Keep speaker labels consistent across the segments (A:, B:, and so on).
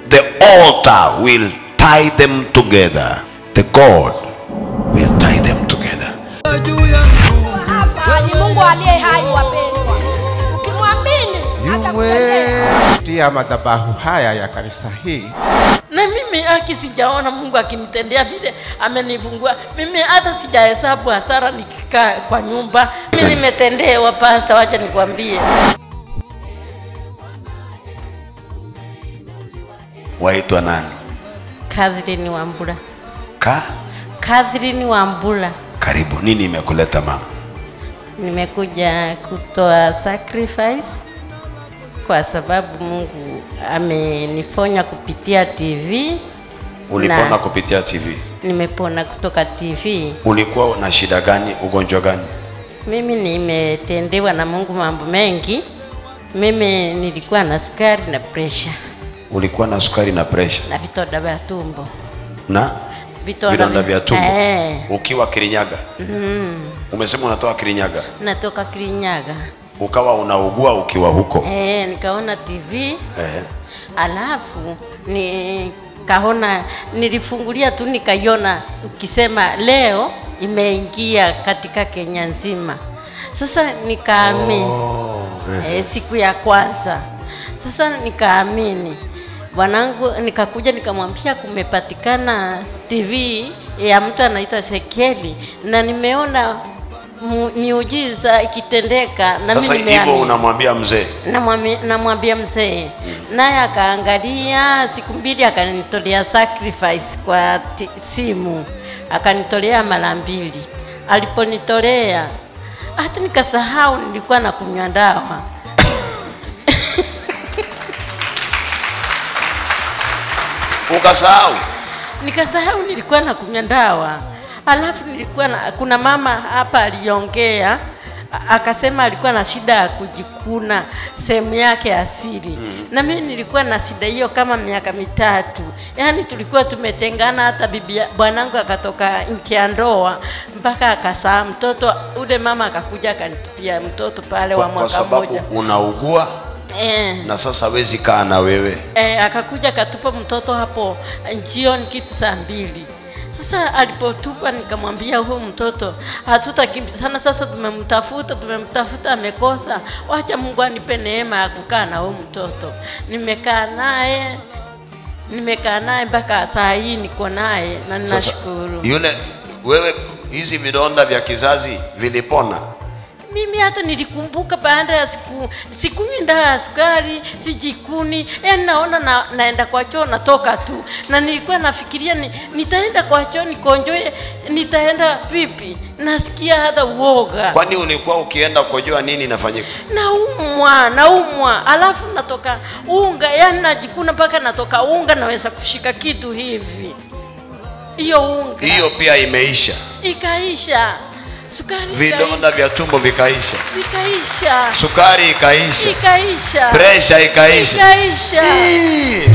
A: the altar will tie them together. The God will tie them together.
B: Hapa ni Mungu aliye hai, wapendwa. Ukimwamini atakutendea.
C: tia madhabahu haya ya kanisa hii
D: na mimi haki sijaona Mungu akimtendea vile amenifungua. Mimi hata sijahesabu hasara nikikaa kwa nyumba. Mimi nimetendewa pasta, wacha nikwambie.
A: Waitwa nani?
D: Catherine Wambura,
A: Ka?
D: Catherine Wambura,
A: Karibu. Nini imekuleta mama?
D: nimekuja kutoa sacrifice kwa sababu Mungu amenifonya kupitia TV.
A: Ulipona
D: Na-
A: kupitia TV?
D: Nimepona kutoka TV.
A: Ulikuwa na shida gani? Ugonjwa gani?
D: Mimi nimetendewa na Mungu mambo mengi. Mimi nilikuwa na sukari na pressure
A: Ulikuwa na sukari na presha
D: na vitonda vya tumbo.
A: na
D: Vitonda
A: vidonda
D: vi-
A: vya tumbo
D: Eh.
A: ukiwa Kirinyaga. Umesema unatoka Kirinyaga,
D: Natoka Kirinyaga.
A: ukawa unaugua ukiwa huko
D: Eh, nikaona TV
A: eh.
D: alafu nikaona nilifungulia tu nikaiona ukisema leo imeingia katika Kenya nzima. Sasa nikaamini eh, siku ya kwanza. Sasa nikaamini bwanangu, nikakuja nikamwambia kumepatikana TV ya mtu anaitwa Sekeli na nimeona mu- miujiza ikitendeka na
A: Sasa
D: mimi
A: hivyo
D: nimeamini
A: unamwambia mzee
D: namwambia namwambia mzee naye akaangalia siku mbili akanitolea sacrifice kwa ti- simu akanitolea mara mbili aliponitolea hata nikasahau nilikuwa na kunywa dawa
A: ukasahau.
D: nikasahau nilikuwa na kunywa dawa alafu nilikuwa na, kuna mama hapa aliongea a- akasema alikuwa na shida ya kujikuna sehemu yake asili mm. na mimi nilikuwa na shida hiyo kama miaka mitatu yaani tulikuwa tumetengana hata bibi ya- bwanangu akatoka nchi ya ndoa mpaka akasaa mtoto ule mama akakuja akanitupia mtoto pale
A: Kwa,
D: wa
A: kwa
D: mwaka
A: sababu
D: mmoja
A: unaugua
D: eh.
A: na sasa wezi kaa na wewe.
D: E, akakuja akatupa mtoto hapo jioni kitu saa mbili. Sasa alipotupa nikamwambia huyu mtoto hatutakimbizana, sasa tumemtafuta tumemtafuta, amekosa, wacha Mungu anipe neema ya kukaa na huyu mtoto. Nimekaa naye nimekaa naye mpaka saa hii niko naye na
A: Sasa
D: ninashukuru.
A: yule wewe, hizi vidonda vya kizazi vilipona?
D: Mimi hata nilikumbuka baada ya siku sikunywi dawa ya sukari, sijikuni, yani naona na, naenda kwa choo natoka tu, na nilikuwa nafikiria ni, nitaenda kwa choo nikonjoe, nitaenda vipi? Nasikia hata uoga,
A: Kwani ulikuwa ukienda kukojoa nini inafanyika?
D: naumwa naumwa, alafu natoka unga, yani najikuna mpaka natoka unga, naweza kushika kitu hivi, hiyo unga
A: Hiyo pia imeisha,
D: ikaisha, sukari ikaisha,
A: vidonda vya tumbo vikaisha,
D: ikaisha,
A: sukari ikaisha,
D: ikaisha.
A: presha ikaisha.
D: ikaisha.
A: Ii.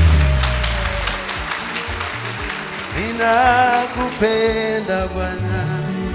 E: Ninakupenda Bwana,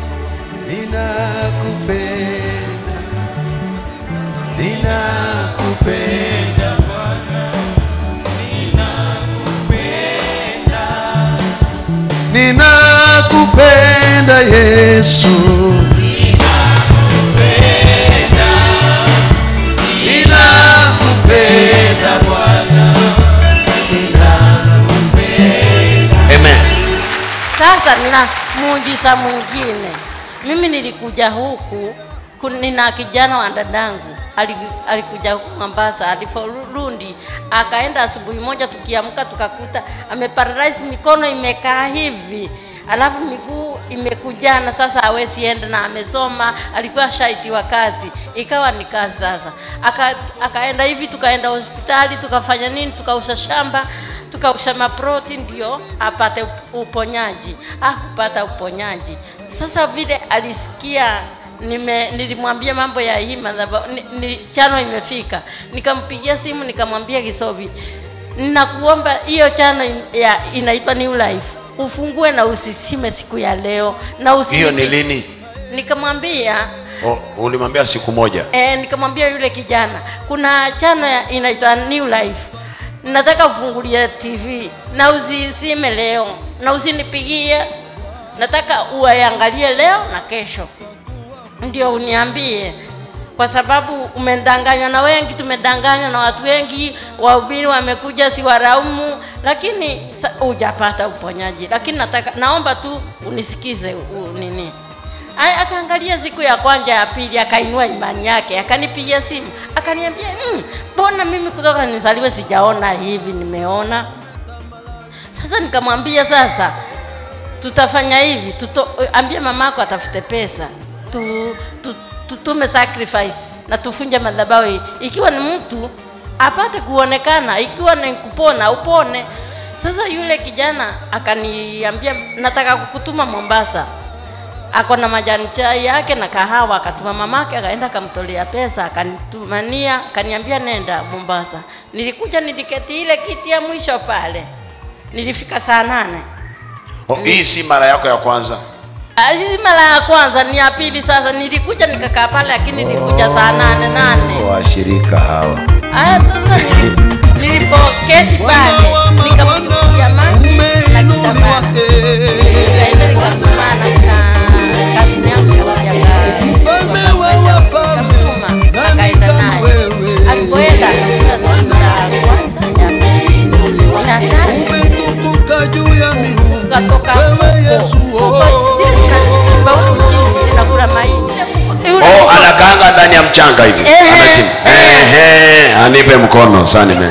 E: ninakupenda, ninakupenda Bwana, ninakupenda Yesu, ninakupenda Bwana,
A: Amen.
D: Sasa nina muujiza mwingine. Mimi nilikuja huku ku- nina kijana wa dadangu ali- alikuja huku Mombasa, aliporudi akaenda asubuhi moja, tukiamka tukakuta ameparalyze, mikono imekaa hivi alafu miguu imekujana, sasa hawezi enda na amesoma, alikuwa shaitiwa kazi, ikawa ni kazi sasa. Aka, akaenda hivi, tukaenda hospitali, tukafanya nini, tukausha shamba tukausha maproti ndio apate uponyaji. Hakupata uponyaji. Sasa vile alisikia nime, nilimwambia mambo ya hii madhabahu ni, ni, chano imefika, nikampigia simu nikamwambia Kisobi, ninakuomba hiyo chano in- ya inaitwa New Life ufungue na usisime siku ya leo na usi
A: Hiyo ni lini?
D: Nikamwambia
A: Oh, ulimwambia siku moja.
D: E, nikamwambia yule kijana kuna chano ya- inaitwa New Life. nataka ufungulie tv na usisime leo na usinipigie nataka uaiangalie leo na kesho ndio uniambie kwa sababu umedanganywa na wengi tumedanganywa na watu wengi wahubiri wamekuja si waraumu lakini sa- hujapata uponyaji lakini nataka naomba tu unisikize u, nini Ay, akaangalia siku ya kwanza ya pili akainua imani yake akanipigia simu akaniambia "Mm, mbona mimi kutoka nizaliwe sijaona hivi nimeona sasa nikamwambia sasa tutafanya hivi tuto, ambie mamako atafute pesa tu, tu, tutume sacrifice na tufunje madhabahu ikiwa ni mtu apate kuonekana ikiwa ni kupona upone sasa yule kijana akaniambia nataka kukutuma mombasa ako na majani chai yake na kahawa akatuma mamake akaenda akamtolea pesa akanitumania akaniambia nenda mombasa nilikuja niliketi ile kiti ya mwisho pale nilifika saa nane
A: Oh, hii si mara yako ya kwanza
D: Ah, si mara ya kwanza ni ya pili sasa nilikuja nikakaa pale lakini nilikuja saa nane nane
A: washirika hawa
D: aya sasa nili- nilipoketi pale nikamtia maji na kitambaa nikaenda nikatumana na kazi yangu ya kuja ka-
E: Mfalme wa wafalme,
D: Nikamtuma,
E: nani
D: akaenda
E: kama
D: naye.
E: wewe?
D: alipoenda akakuta siku ya kwanza ya pili ya tatu
E: umetukuka juu ya miungu
D: tukatoka
E: Wewe Yesu,
D: huko zile zinachimba huku chini zinakula mahindi Yule
A: oh,
D: mtoto-
A: anakaanga ndani ya mchanga hivi
D: Ehe.
A: Anachimba. Ehe, anipe mkono sasa nime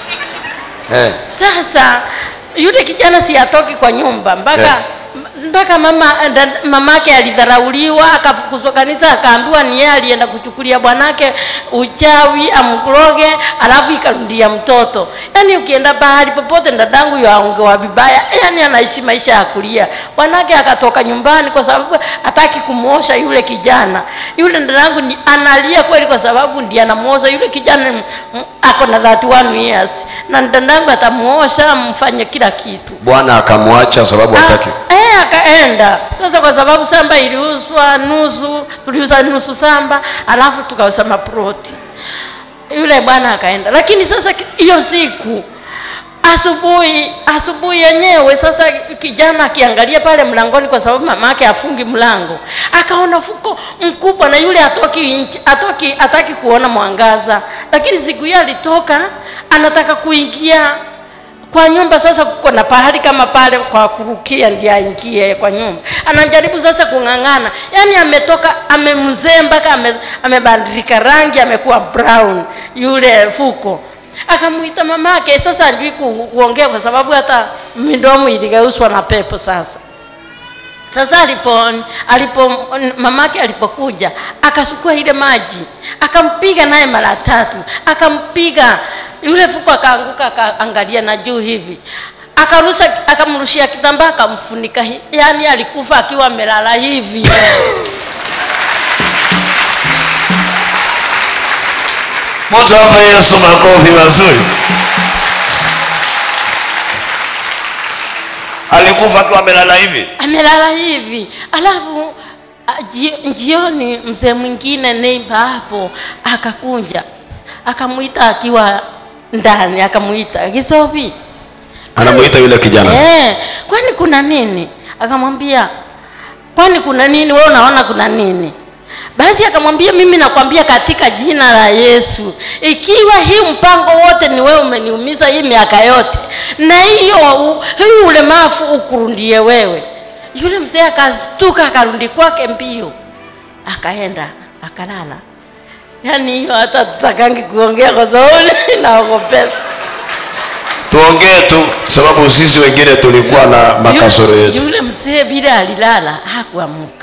A: eh.
D: sasa yule kijana si atoki kwa nyumba mpaka
A: Eh.
D: mpaka mama da- mamake alidharauliwa akafukuzwa kanisa akaambiwa ni yeye alienda kuchukulia bwanake uchawi amkuroge alafu ikarudia mtoto yaani ukienda bahari popote dadangu yaongewa vibaya yaani anaishi maisha ya kulia bwanake akatoka nyumbani kwa sababu hataki kumwosha yule kijana yule dadangu ni analia kweli kwa sababu ndiye anamuosha yule kijana ni- m- ako na 31 years na dadangu atamuosha mfanye kila kitu
A: bwana akamwacha sababu hataki
D: Ah, eh, akaenda sasa kwa sababu samba iliuzwa nusu tuliuza nusu samba alafu tukauza maproti yule bwana akaenda lakini sasa ki- hiyo siku asubuhi asubuhi yenyewe sasa kijana akiangalia pale mlangoni kwa sababu mamake afungi mlango akaona fuko mkubwa na yule atoki nchi atoki ataki kuona mwangaza lakini siku hiyo alitoka anataka kuingia kwa nyumba sasa kuko na pahali kama pale kwa kurukia ndiye aingie kwa nyumba anajaribu sasa kung'ang'ana yaani ametoka amemzee mpaka ame, amebadilika rangi amekuwa brown yule fuko akamwita mamake sasa ajui ku, kuongea kwa sababu hata midomo iligeuswa na pepo sasa sasa alipo alipo mamake alipokuja akasukua ile maji akampiga naye mara tatu akampiga yule fuko akaanguka akaangalia na juu hivi akarusha akamrushia kitambaa akamfunika hi- yaani alikufa akiwa amelala hivi
A: mtu hapa yesu makofi mazuri alikufa akiwa amelala hivi
D: amelala hivi alafu a- ji- jioni mzee mwingine neiba hapo akakunja akamwita akiwa ndani akamwita kisopi
A: anamuita yule kijana
D: Eh, kwani kuna nini? Akamwambia, kwani kuna nini? Wewe unaona kuna nini? Basi akamwambia, mimi nakwambia katika jina la Yesu, ikiwa hii mpango wote ni wewe umeniumiza hii miaka yote, na hiyo u- hii ulemavu ukurundie wewe. Yule mzee akastuka, akarudi kwake mbio, akaenda akalala. Yaani hiyo hata tutakangi kuongea kwa sababu naogopesa.
A: tuongee tu sababu sisi wengine tulikuwa na makasoro
D: Yule-
A: yetu
D: Yule mzee vile alilala hakuamka,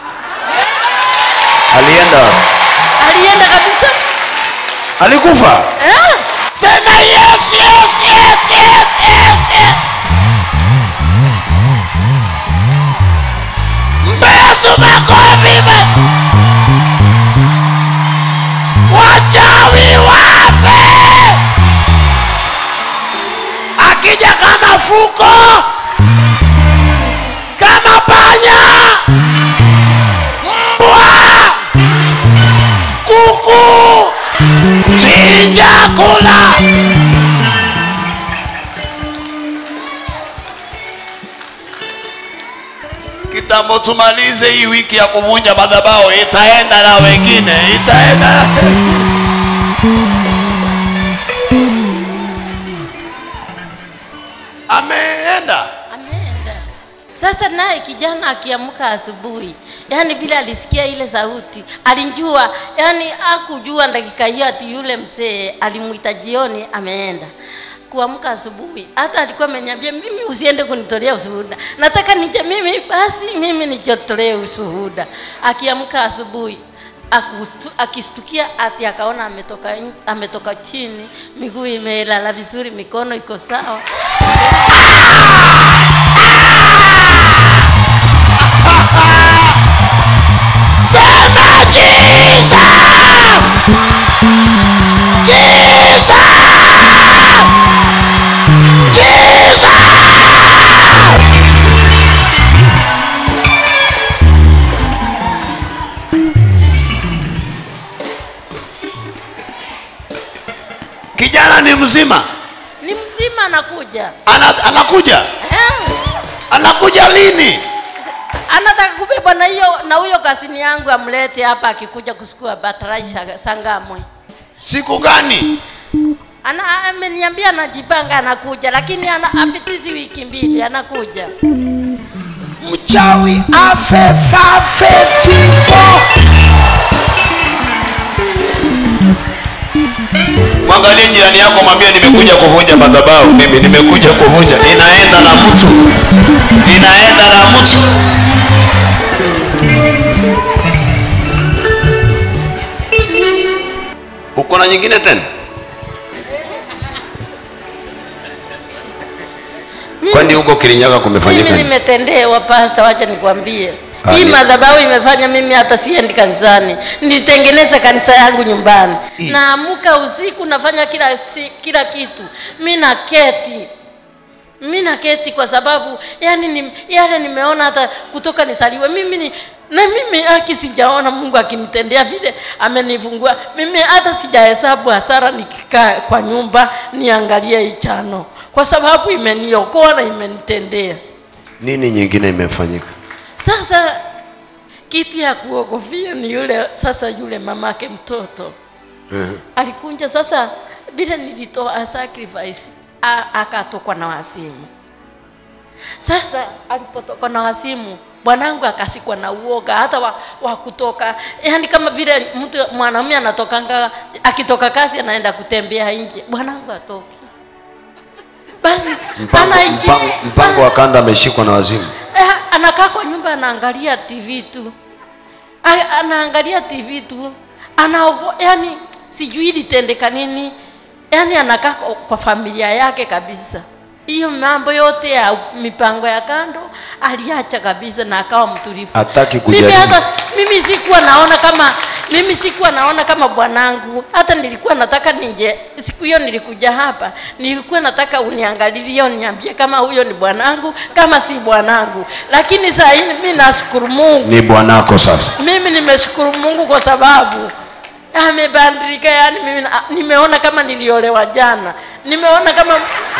A: alienda wapi?
D: alienda kabisa.
A: alikufa
D: Eh? Sema yes, yes, yes, yes, yes, yes. Mpe Yesu makofi ba- wachawi wafe, akija kama fuko kama panya mbwa kuku chinja kula
A: kitambo tumalize hii wiki ya kuvunja madhabahu itaenda na wengine itaenda na ameenda
D: ameenda sasa naye kijana akiamka asubuhi yani vile alisikia ile sauti alijua yani akujua dakika hiyo ati yule mzee alimwita jioni ameenda kuamka asubuhi hata alikuwa ameniambia mimi usiende kunitolea ushuhuda nataka nije mimi basi mimi nijotolee ushuhuda akiamka asubuhi akustu- akistukia ati akaona ametoka, in- ametoka chini miguu imelala vizuri mikono iko sawa
A: sema Jesus Jesus Jesus kijana ni mzima
D: ni mzima anakuja
A: Ana, anakuja
D: eh.
A: anakuja lini
D: anataka kubebwa na hiyo na huyo kasini yangu amlete hapa akikuja kusukua batarai sha- sangamwe
A: siku gani
D: ana ameniambia anajipanga anakuja lakini ana apitizi wiki mbili anakuja
A: mchawi afe fafe fifo mwangalie jirani yako mwambie nimekuja kuvunja madhabahu mimi nimekuja kuvunja inaenda na mtu inaenda na mtu uko na nyingine tena kwani huko kirinyaga kumefanyika
D: mimi
A: nini?
D: nimetendewa pasta wacha nikwambie
A: Ah,
D: hii
A: ni-
D: madhabahu imefanya mimi hata siendi kanisani nilitengeneza kanisa yangu nyumbani
A: I-
D: naamka usiku nafanya kila si, kila kitu mi naketi mi naketi kwa sababu yani ni, yale nimeona hata kutoka nisaliwe mimi ni na mimi haki sijaona mungu akinitendea vile amenifungua mimi hata sijahesabu hasara nikikaa kwa nyumba niangalie ichano kwa sababu imeniokoa na imenitendea
A: nini nyingine imefanyika
D: sasa kitu ya kuogofia ni yule sasa yule mamake mtoto alikunja sasa vile nilitoa sacrifice a- akatokwa na wasimu sasa alipotokwa na wasimu bwanangu akashikwa na uoga hata wa, wa kutoka yani kama vile mtu mwanaume anatokanga akitoka kazi anaenda kutembea nje bwanangu atoki basi
A: mpango,
D: anaingia-
A: mpango, mpango wa kanda ameshikwa na wazimu
D: Eh, anakaa kwa nyumba anaangalia tv tu A- anaangalia tv tu anaogo yani sijui litendeka nini yani anakaa kwa- kwa familia yake kabisa hiyo mambo yote ya mipango ya kando aliacha kabisa na akawa mtulivu
A: Hataki
D: mimi
A: kujadili.
D: hata mimi sikuwa naona kama mimi sikuwa naona kama bwanangu hata nilikuwa nataka nije siku hiyo nilikuja hapa nilikuwa nataka uniangalilie uniambie kama huyo ni bwanangu kama si bwanangu lakini saa hii mimi nashukuru mungu
A: ni bwanako sasa
D: mimi nimeshukuru mungu kwa sababu amebadilika yani mimi na- nimeona kama niliolewa jana nimeona kama